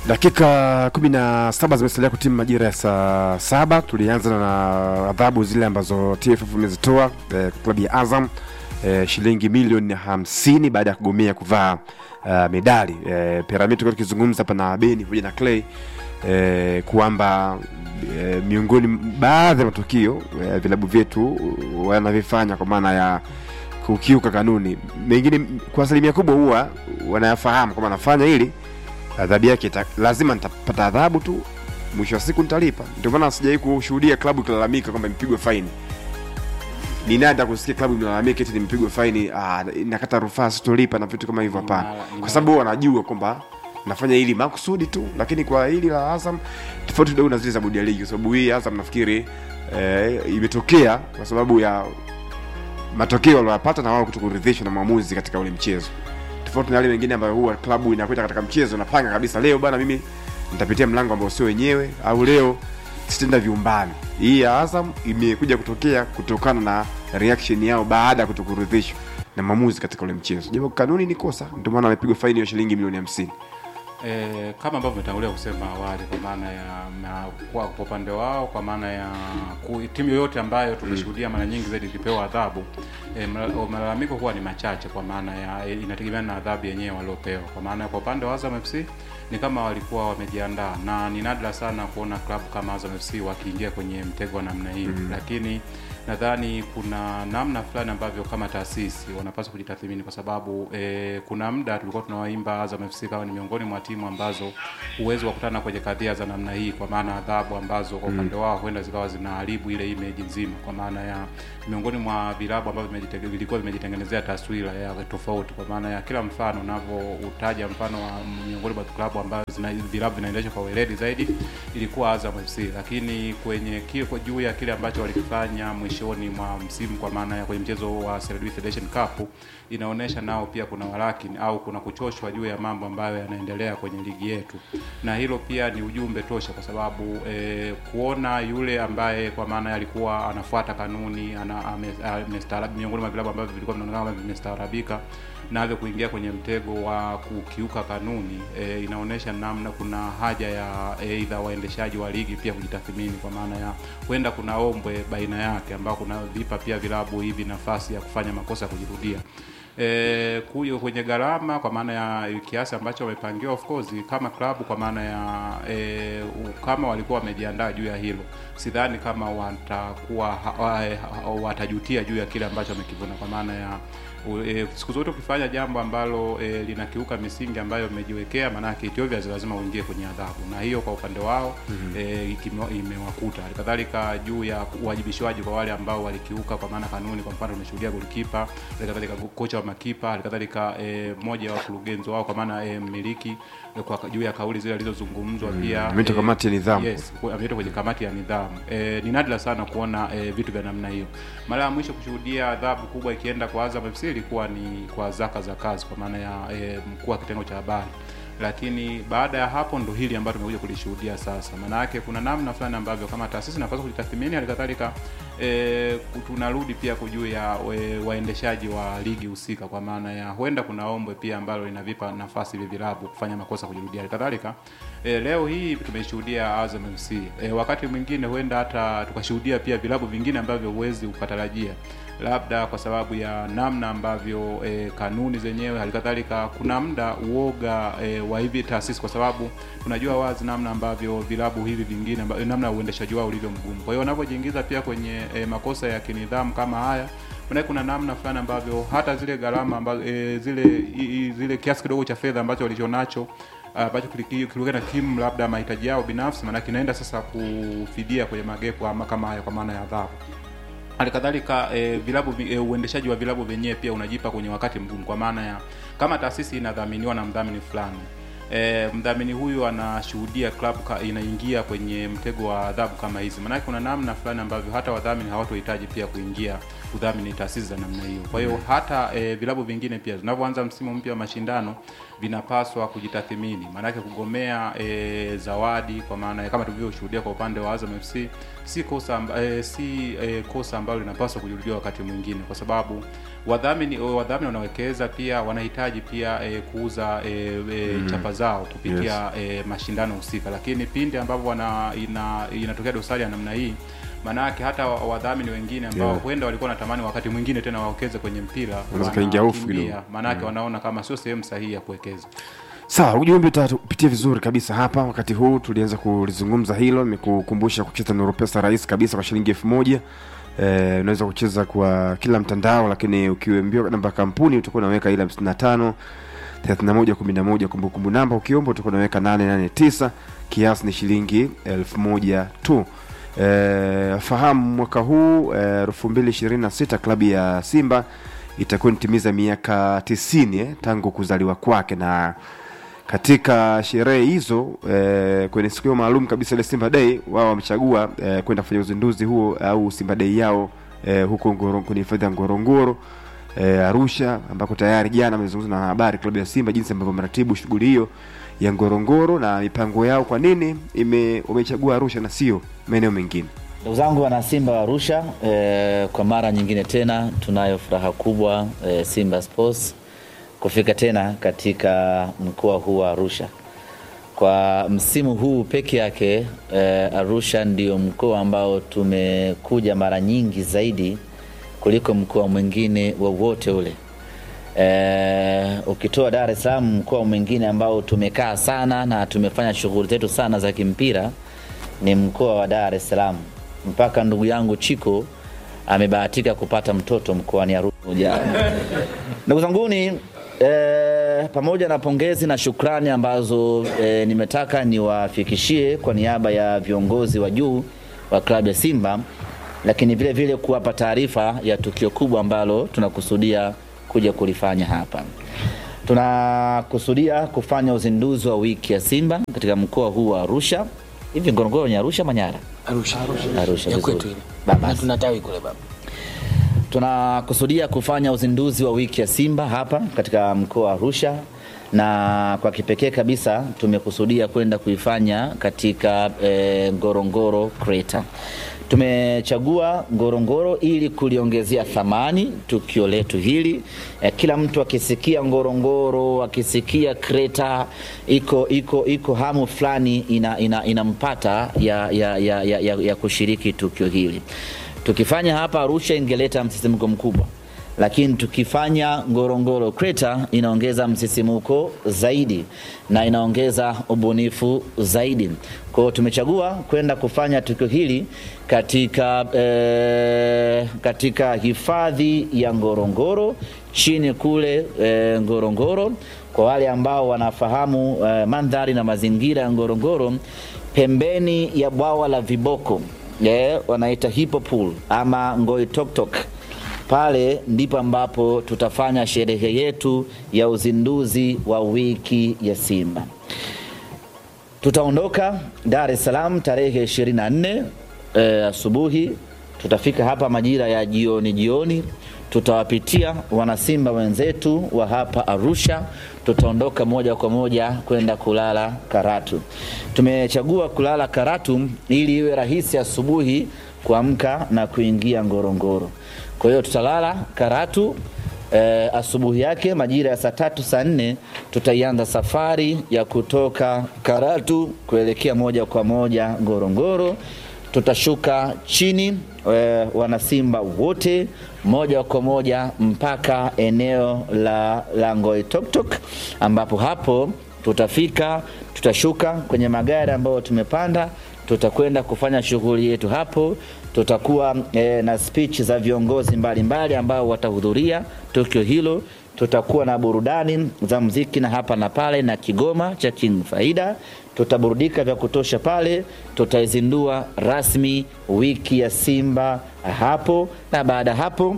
Dakika kumi na saba zimesalia kutimu majira ya saa saba. Tulianza na adhabu zile ambazo TFF imezitoa eh, klabu ya Azam eh, shilingi milioni hamsini baada ya kugomea kuvaa uh, medali eh, Piramidi. Tulikuwa tukizungumza hapa na Beni pamoja na Clay eh, kwamba eh, miongoni baadhi ya matukio eh, vilabu vyetu wanavyofanya kwa maana ya kukiuka kanuni, mengine kwa asilimia kubwa huwa wanayafahamu kwamba anafanya hili adhabu yake ita, lazima nitapata adhabu tu, mwisho wa siku nitalipa. Ndio maana sijai kushuhudia klabu ikilalamika kwamba imepigwa faini. Ni nada kusikia klabu imelalamika eti nimepigwa faini, ah, nakata rufaa sitolipa na vitu kama hivyo. Hapana, kwa sababu wanajua kwamba nafanya hili makusudi tu, lakini kwa hili la Azam tofauti kidogo na zile za bodi ya ligi, kwa sababu hii Azam nafikiri eh, imetokea kwa sababu ya matokeo waliyopata na wao kutokuridhishwa na maamuzi katika ule mchezo tofauti na yale mengine ambayo huwa klabu inakwenda katika mchezo napanga kabisa, leo bana, mimi nitapitia mlango ambao sio wenyewe, au leo sitaenda viumbani. Hii ya Azam imekuja kutokea kutokana na reaction yao baada ya kutokuridhishwa na maamuzi katika ule mchezo, japo kanuni ni kosa, ndio maana amepigwa faini ya shilingi milioni hamsini. E, kama ambavyo umetangulia kusema awali kwa maana ya na, kwa kwa upande wao kwa maana ya ku, timu yoyote ambayo tumeshuhudia mara nyingi zaidi ikipewa adhabu e, malalamiko huwa ni machache, kwa maana ya e, inategemeana na adhabu yenyewe waliopewa. Kwa maana ya kwa upande wa Azam FC ni kama walikuwa wamejiandaa, na ni nadra sana kuona klabu kama Azam FC wakiingia kwenye mtego wa namna hii mm. lakini nadhani kuna namna fulani ambavyo kama taasisi wanapaswa kujitathmini, kwa sababu e, kuna muda tulikuwa tunawaimba Azam FC kama ni miongoni mwa timu ambazo huwezi kukutana kwenye kadhia za namna hii, kwa maana adhabu ambazo kwa upande wao huenda zikawa zinaharibu ile image nzima, kwa maana ya miongoni mwa vilabu ambavyo vilikuwa vimejitengenezea taswira ya tofauti, kwa maana ya kila mfano unavyoutaja mfano wa miongoni mwa klabu ambazo zina vilabu vinaendeshwa kwa weledi zaidi ilikuwa Azam FC, lakini kwenye kile kwa juu ya kile ambacho walikifanya mwishoni mwa msimu, kwa maana ya kwenye mchezo wa CRDB Federation Cup, inaonyesha nao pia kuna walakini au kuna kuchoshwa juu ya mambo ambayo yanaendelea kwenye ligi yetu, na hilo pia ni ujumbe tosha, kwa sababu eh, kuona yule ambaye kwa maana alikuwa anafuata kanuni ana amestaarabu miongoni mwa vilabu ambavyo vilikuwa vinaonekana kama vimestaarabika navyo kuingia kwenye mtego wa kukiuka kanuni e, inaonyesha namna kuna haja ya aidha e, waendeshaji wa ligi pia kujitathmini, kwa maana ya huenda kuna ombwe baina yake ambao kuna vipa pia vilabu hivi nafasi ya kufanya makosa ya kujirudia. E, kuyo kwenye gharama kwa maana ya kiasi ambacho wamepangiwa, of course kama klabu kwa maana ya e, kama walikuwa wamejiandaa juu ya hilo, sidhani kama watakuwa watajutia juu ya kile ambacho wamekivuna kwa maana ya E, siku zote ukifanya jambo ambalo e, linakiuka misingi ambayo umejiwekea, maana yake obvious lazima uingie kwenye adhabu, na hiyo kwa upande wao mm -hmm. e, imewakuta. Halikadhalika juu ya uwajibishwaji kwa wale ambao walikiuka kwa maana kanuni, kwa mfano tumeshuhudia golikipa, halikadhalika kocha wa makipa, halikadhalika e, mmoja wa wakurugenzi wao kwa maana e, mmiliki e, kwa juu ya kauli zile alizozungumzwa mm, pia ameitwa e, kamati ya nidhamu. Yes, ameitwa kwenye kamati ya nidhamu. E, ni nadra sana kuona e, vitu vya namna hiyo. Mara ya mwisho kushuhudia adhabu kubwa ikienda kwa Azam FC ilikuwa ni kwa Zaka za kazi kwa maana ya e, mkuu wa kitengo cha habari, lakini baada ya hapo ndo hili ambalo tumekuja kulishuhudia sasa. Maana yake kuna namna fulani ambavyo kama taasisi napaswa kujitathmini, halikadhalika e, tunarudi pia kujuu ya e, waendeshaji wa ligi husika, kwa maana ya huenda kuna ombwe pia ambalo linavipa nafasi hivi vilabu kufanya makosa kujirudia. Halikadhalika e, leo hii tumeshuhudia Azam FC e, wakati mwingine huenda hata tukashuhudia pia vilabu vingine ambavyo huwezi ukatarajia labda kwa sababu ya namna ambavyo e, kanuni zenyewe, halikadhalika kuna muda uoga e, wa hivi taasisi, kwa sababu tunajua wazi namna ambavyo vilabu hivi vingine amba, namna uendeshaji wao ulivyo mgumu. Kwa hiyo wanapojiingiza pia kwenye e, makosa ya kinidhamu kama haya maana kuna namna fulani ambavyo hata zile gharama ambazo e, zile i, zile kiasi kidogo cha fedha ambacho walichonacho ambacho kilikuwa na timu labda mahitaji yao binafsi, maana kinaenda sasa kufidia kwenye magepo ama kama haya, kwa maana ya adhabu halikadhalika e, vilabu e, uendeshaji wa vilabu vyenyewe pia unajipa kwenye wakati mgumu, kwa maana ya kama taasisi inadhaminiwa na mdhamini fulani e, mdhamini huyu anashuhudia klabu inaingia kwenye mtego wa adhabu kama hizi, maanake kuna namna fulani ambavyo hata wadhamini hawatohitaji pia kuingia kudhamini taasisi za namna hiyo. Kwa hiyo hata e, vilabu vingine pia vinavyoanza msimu mpya wa mashindano vinapaswa kujitathimini, maanake kugomea e, zawadi kwa maana ya kama tulivyoshuhudia kwa upande wa Azam FC si kosa amba, e, si e, kosa ambalo linapaswa kujirudia wakati mwingine, kwa sababu wadhamini wadhamini wanawekeza pia wanahitaji pia e, kuuza e, e, mm. chapa zao kupitia yes. e, mashindano husika, lakini pindi ambapo wana ina, inatokea dosari ya namna hii maanake hata wadhamini wengine ambao Yeah. huenda walikuwa wanatamani wakati mwingine tena wawekeze kwenye mpira Wanaweza kaingia hofu wanakimbia, kidogo. maanake wanaona kama sio sehemu sahihi ya kuwekeza. Sawa, ujumbe utatupitia vizuri kabisa hapa. Wakati huu tulianza kulizungumza hilo, nimekukumbusha kucheza Nuru Pesa rahisi kabisa kwa shilingi elfu moja. Eh, unaweza kucheza kwa kila mtandao, lakini ukiambiwa namba ya kampuni utakuwa unaweka ile 55 31 11 kumbukumbu namba, ukiomba utakuwa unaweka 889 kiasi ni shilingi elfu moja tu. Eh, fahamu mwaka huu eh, 2026 klabu ya Simba itakuwa inatimiza miaka 90 eh, tangu kuzaliwa kwake na katika sherehe hizo eh, kwenye siku hiyo maalum kabisa ile Simba Day, wao wamechagua eh, kwenda kufanya uzinduzi huo au Simba Day yao eh, huko Ngoro, kwenye hifadhi ya Ngorongoro eh, Arusha, ambako tayari jana amezungumza na habari klabu ya Simba jinsi ambavyo wameratibu shughuli hiyo ya Ngorongoro na mipango yao, kwa nini ime wamechagua Arusha na sio maeneo mengine. Ndugu zangu wana Simba wa Arusha, eh, kwa mara nyingine tena tunayo furaha kubwa eh, Simba Sports kufika tena katika mkoa huu wa Arusha. Kwa msimu huu peke yake eh, Arusha ndio mkoa ambao tumekuja mara nyingi zaidi kuliko mkoa mwingine wowote ule. Eh, ukitoa Dar es Salaam, mkoa mwingine ambao tumekaa sana na tumefanya shughuli zetu sana za kimpira ni mkoa wa Dar es Salaam. Mpaka ndugu yangu Chiko amebahatika kupata mtoto mkoani Arusha. Ndugu zanguni, eh, pamoja na pongezi na shukrani ambazo eh, nimetaka niwafikishie kwa niaba ya viongozi wa juu wa klabu ya Simba, lakini vile vile kuwapa taarifa ya tukio kubwa ambalo tunakusudia kuja kulifanya hapa. Tunakusudia kufanya uzinduzi wa wiki ya Simba katika mkoa huu wa Arusha. Hivi Ngorongoro ni Arusha Manyara? Arusha. Arusha, Ya vizuri. kwetu ile. Baba. Na tuna tawi kule baba. Tunakusudia kufanya uzinduzi wa wiki ya Simba hapa katika mkoa wa Arusha, na kwa kipekee kabisa tumekusudia kwenda kuifanya katika e, Ngorongoro Crater. Tumechagua Ngorongoro ili kuliongezea thamani tukio letu hili. E, kila mtu akisikia Ngorongoro, akisikia Crater, iko iko iko hamu fulani ina, ina, inampata ya, ya, ya, ya, ya, ya kushiriki tukio hili. Tukifanya hapa Arusha ingeleta msisimko mkubwa, lakini tukifanya Ngorongoro Crater inaongeza msisimuko zaidi na inaongeza ubunifu zaidi. Kwa hiyo tumechagua kwenda kufanya tukio hili katika, eh, katika hifadhi ya Ngorongoro chini kule eh, Ngorongoro. Kwa wale ambao wanafahamu eh, mandhari na mazingira ya Ngorongoro, pembeni ya bwawa la viboko eh, wanaita hippo pool ama Ngoitoktok pale ndipo ambapo tutafanya sherehe yetu ya uzinduzi wa wiki ya Simba. Tutaondoka Dar es Salaam tarehe 24 eh, asubuhi. Tutafika hapa majira ya jioni jioni, tutawapitia wanasimba wenzetu wa hapa Arusha. Tutaondoka moja kwa moja kwenda kulala Karatu. Tumechagua kulala Karatu ili iwe rahisi asubuhi kuamka na kuingia Ngorongoro. Kwa hiyo tutalala Karatu eh, asubuhi yake majira ya saa tatu saa nne tutaianza safari ya kutoka Karatu kuelekea moja kwa moja Ngorongoro. Tutashuka chini eh, wanasimba wote moja kwa moja mpaka eneo la, la Ngoitoktok ambapo hapo tutafika, tutashuka kwenye magari ambayo tumepanda tutakwenda kufanya shughuli yetu hapo. Tutakuwa eh, na speech za viongozi mbalimbali ambao watahudhuria tukio hilo. Tutakuwa na burudani za mziki na hapa na pale na kigoma cha King Faida. Tutaburudika vya kutosha pale. Tutaizindua rasmi wiki ya Simba hapo, na baada ya hapo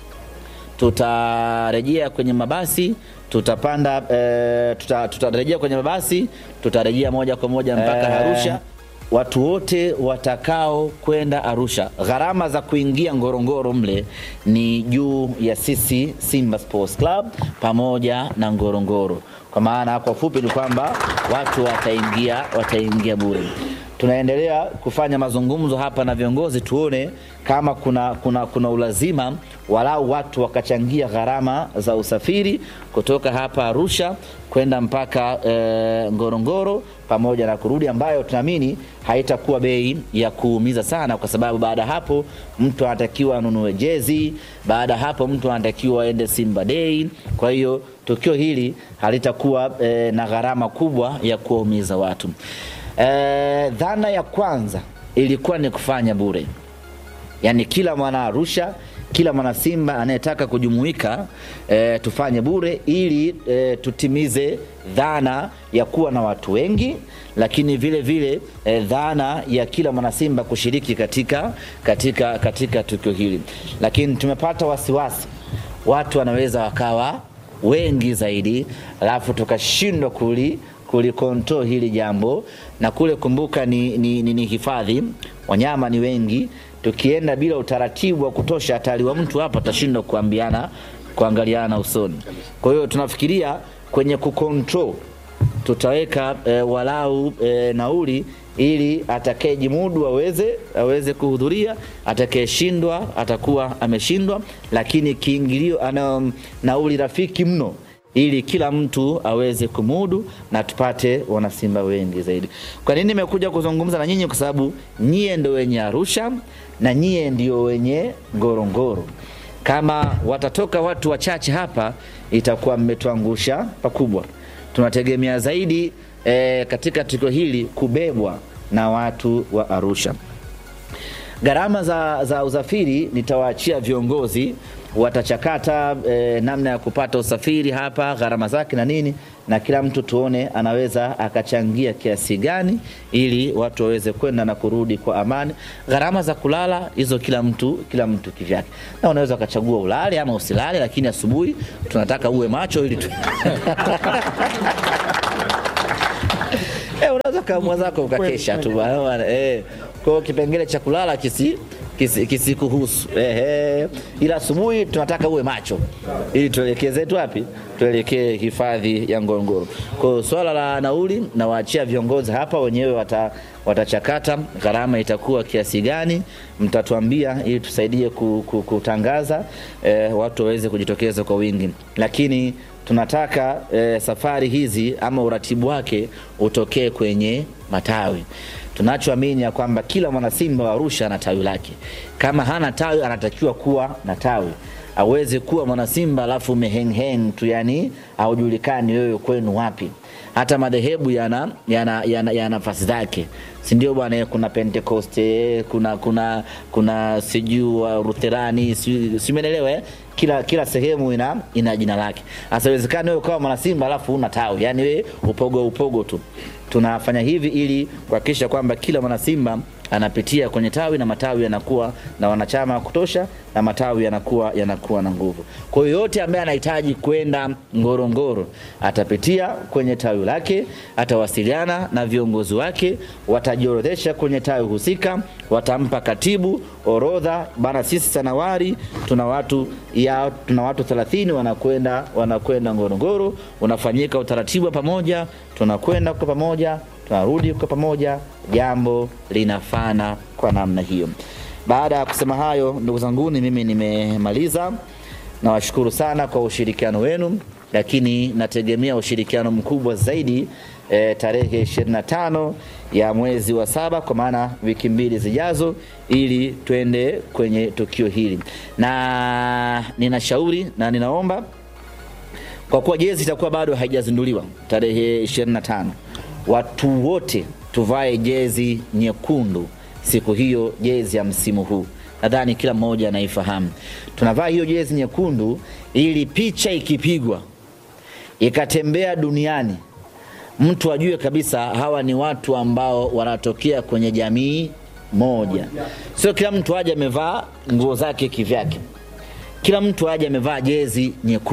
tutarejea kwenye mabasi tutapanda eh, tuta, tutarejea kwenye mabasi tutarejea moja kwa moja mpaka Eh. Arusha watu wote watakao kwenda Arusha, gharama za kuingia Ngorongoro mle ni juu ya sisi Simba Sports Club pamoja na Ngorongoro. Kwa maana kwa fupi ni kwamba watu wataingia wataingia bure. Tunaendelea kufanya mazungumzo hapa na viongozi tuone kama kuna, kuna, kuna ulazima walau watu wakachangia gharama za usafiri kutoka hapa Arusha kwenda mpaka e, Ngorongoro pamoja na kurudi, ambayo tunaamini haitakuwa bei ya kuumiza sana, kwa sababu baada ya hapo mtu anatakiwa anunue jezi, baada ya hapo mtu anatakiwa aende Simba Day. Kwa hiyo tukio hili halitakuwa e, na gharama kubwa ya kuwaumiza watu. E, dhana ya kwanza ilikuwa ni kufanya bure, yaani kila mwana Arusha kila mwana Simba anayetaka kujumuika e, tufanye bure ili e, tutimize dhana ya kuwa na watu wengi, lakini vile vile e, dhana ya kila mwana Simba kushiriki katika, katika, katika tukio hili, lakini tumepata wasiwasi watu wanaweza wakawa wengi zaidi, alafu tukashindwa kuli kulikontrol hili jambo na kule, kumbuka ni, ni, ni, ni hifadhi, wanyama ni wengi tukienda bila utaratibu wa kutosha, hatari wa mtu hapa atashindwa kuambiana kuangaliana usoni. Kwa hiyo tunafikiria kwenye kucontrol tutaweka e, walau e, nauli ili atakayejimudu aweze aweze kuhudhuria, atakayeshindwa atakuwa ameshindwa, lakini kiingilio ana nauli rafiki mno ili kila mtu aweze kumudu na tupate wanasimba wengi zaidi. Kwa nini nimekuja kuzungumza na nyinyi? Kwa sababu nyie ndio wenye Arusha na nyie ndio wenye Ngorongoro. Kama watatoka watu wachache hapa, itakuwa mmetuangusha pakubwa. Tunategemea zaidi e, katika tukio hili kubebwa na watu wa Arusha. Gharama za, za usafiri nitawaachia viongozi watachakata e, namna ya kupata usafiri hapa, gharama zake na nini, na kila mtu tuone anaweza akachangia kiasi gani ili watu waweze kwenda na kurudi kwa amani. Gharama za kulala hizo kila mtu kila mtu kivyake, na unaweza ukachagua ulale ama usilale, lakini asubuhi tunataka uwe macho ili tu... Eh, unaweza kaamua zako ukakesha tu bwana eh. Kwa hiyo kipengele cha kulala kisi kisikuhusu kisi ehe, ila asubuhi tunataka uwe macho ili tuelekee zetu wapi? Tuelekee hifadhi ya Ngorongoro. Kwa hiyo swala la nauli nawaachia viongozi hapa wenyewe wata, watachakata gharama itakuwa kiasi gani, mtatuambia ili tusaidie kutangaza eh, watu waweze kujitokeza kwa wingi, lakini tunataka eh, safari hizi ama uratibu wake utokee kwenye matawi tunachoamini ya kwamba kila mwanasimba wa Arusha ana tawi lake. Kama hana tawi, anatakiwa kuwa na tawi, aweze kuwa mwanasimba alafu umehengheng tu, yani haujulikani wewe kwenu wapi. Hata madhehebu yana, yana, yana, yana nafasi zake, si ndio bwana? Kuna Pentekoste, kuna kuna kuna sijui wa Lutherani, si umeelewa eh? Kila, kila sehemu ina, ina jina lake. Sasa iwezekani wewe ukawa mwanasimba alafu una tawi, yani wewe upogo upogo tu. Tunafanya hivi ili kuhakikisha kwamba kila mwanasimba anapitia kwenye tawi na matawi yanakuwa na wanachama wa kutosha na matawi yanakuwa yanakuwa na nguvu. Kwa hiyo yote ambaye anahitaji kwenda Ngorongoro atapitia kwenye tawi lake, atawasiliana na viongozi wake, watajiorodhesha kwenye tawi husika, watampa katibu orodha bana, sisi Sanawari tuna watu ya tuna watu 30 wanakwenda wanakwenda Ngorongoro, unafanyika utaratibu pamoja, tunakwenda kwa pamoja tunarudi kwa pamoja, jambo linafana kwa namna hiyo. Baada ya kusema hayo, ndugu zanguni, mimi nimemaliza. Nawashukuru sana kwa ushirikiano wenu, lakini nategemea ushirikiano mkubwa zaidi e, tarehe 25 ya mwezi wa saba, kwa maana wiki mbili zijazo, ili twende kwenye tukio hili, na ninashauri na ninaomba kwa kuwa jezi itakuwa bado haijazinduliwa tarehe 25 watu wote tuvae jezi nyekundu siku hiyo, jezi ya msimu huu. Nadhani kila mmoja anaifahamu. Tunavaa hiyo jezi nyekundu ili picha ikipigwa ikatembea duniani, mtu ajue kabisa hawa ni watu ambao wanatokea kwenye jamii moja. Sio kila mtu aje amevaa nguo zake kivyake, kila mtu aje amevaa jezi nyekundu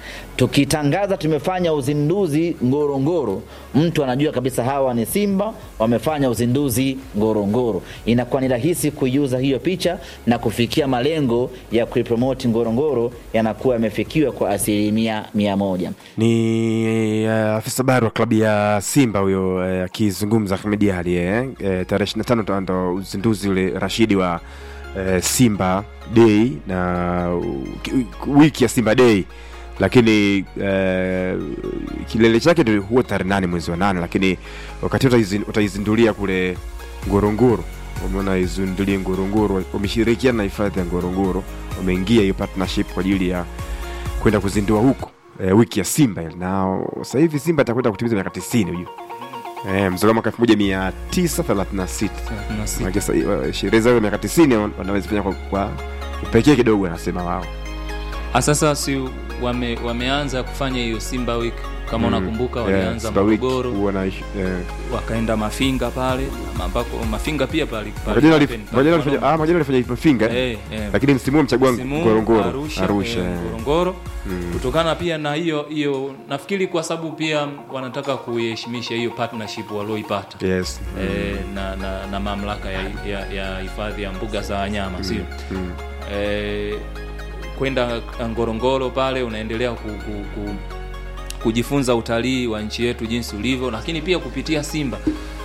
Tukitangaza tumefanya uzinduzi Ngorongoro, mtu anajua kabisa hawa ni Simba wamefanya uzinduzi Ngorongoro. Inakuwa ni rahisi kuiuza hiyo picha na kufikia malengo ya kuipromoti Ngorongoro yanakuwa yamefikiwa kwa asilimia mia moja. Ni uh, afisa habari wa klabu ya Simba huyo eh, akizungumza Ahmed Ally eh, eh, tarehe 25 ndo uzinduzi ule Rashidi wa eh, Simba Day na uh, ki- wiki ya Simba Day, lakini eh, kilele chake ndio huwa tarehe nane mwezi wa nane, lakini wakati utaizi- utaizindulia kule Ngorongoro. Umeona izindulie Ngorongoro, wameshirikiana na hifadhi ya Ngorongoro, wameingia hiyo partnership kwa ajili ya kwenda kuzindua huko e, wiki ya Simba ile. na sasa hivi Simba atakwenda kutimiza miaka 90 hujua. Eh, mzaliwa mwaka 1936. Maana sasa, eh, sherehe zao za miaka 90 wan- wanaweza fanya kwa, kwa upekee kidogo anasema wao. Ah, Sasa si wame, wameanza kufanya hiyo Simba Week kama Mm, unakumbuka, yeah, walianza Simba Week Morogoro huwa na ish- eh, wakaenda Mafinga pale ambako Mafinga pia pale mwaka jana walif- mwaka jana walifanya ah mwaka jana walifanya Mafinga eh, eh, eh. lakini msimu huu mchagua Msimu huu Ngorongoro Arusha, Arusha. eh, eh. Ngorongoro Mm. kutokana pia na hiyo hiyo, nafikiri kwa sababu pia wanataka kuiheshimisha hiyo partnership walioipata Yes. eh, na, na, na mamlaka ya ya- ya hifadhi ya mbuga za wanyama sio Mm. eh, kwenda Ngorongoro pale unaendelea ku, ku, ku, kujifunza utalii wa nchi yetu jinsi ulivyo, lakini pia kupitia Simba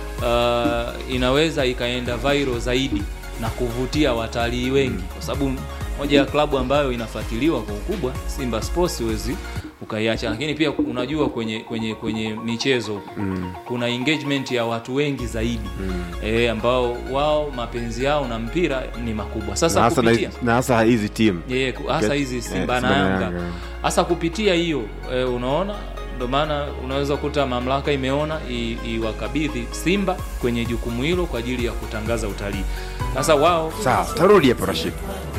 uh, inaweza ikaenda viral zaidi na kuvutia watalii wengi, kwa sababu moja ya klabu ambayo inafuatiliwa kwa ukubwa Simba Sports huwezi ukaiacha, lakini pia unajua kwenye kwenye kwenye michezo Mm. kuna engagement ya watu wengi zaidi e, ambao wao mapenzi yao na mpira ni makubwa. Na Sasa hasa na kupitia hizi- na hasa hizi timu. Yeah, ku- hasa hizi Eh, Simba na Simba na Yanga Yanga. hasa kupitia hiyo e, unaona ndio maana unaweza kuta mamlaka imeona i- iwakabidhi Simba kwenye jukumu hilo kwa ajili ya kutangaza utalii. Sasa wao Sawa, tarudi hapo Rashid.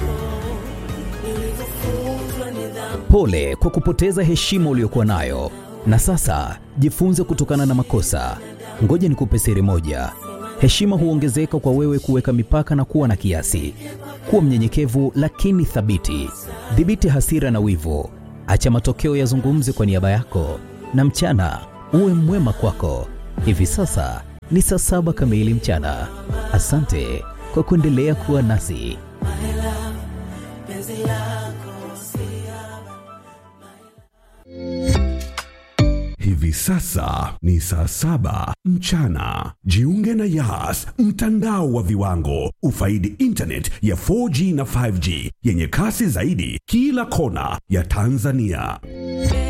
Pole kwa kupoteza heshima uliyokuwa nayo, na sasa jifunze kutokana na makosa. Ngoja nikupe siri moja: heshima huongezeka kwa wewe kuweka mipaka na kuwa na kiasi. Kuwa mnyenyekevu lakini thabiti. Dhibiti hasira na wivu, acha matokeo yazungumze kwa niaba yako, na mchana uwe mwema kwako. Hivi sasa ni saa saba kamili mchana. Asante kwa kuendelea kuwa nasi. Hivi sasa ni saa saba mchana. Jiunge na Yas, mtandao wa viwango. Ufaidi internet ya 4G na 5G yenye kasi zaidi kila kona ya Tanzania.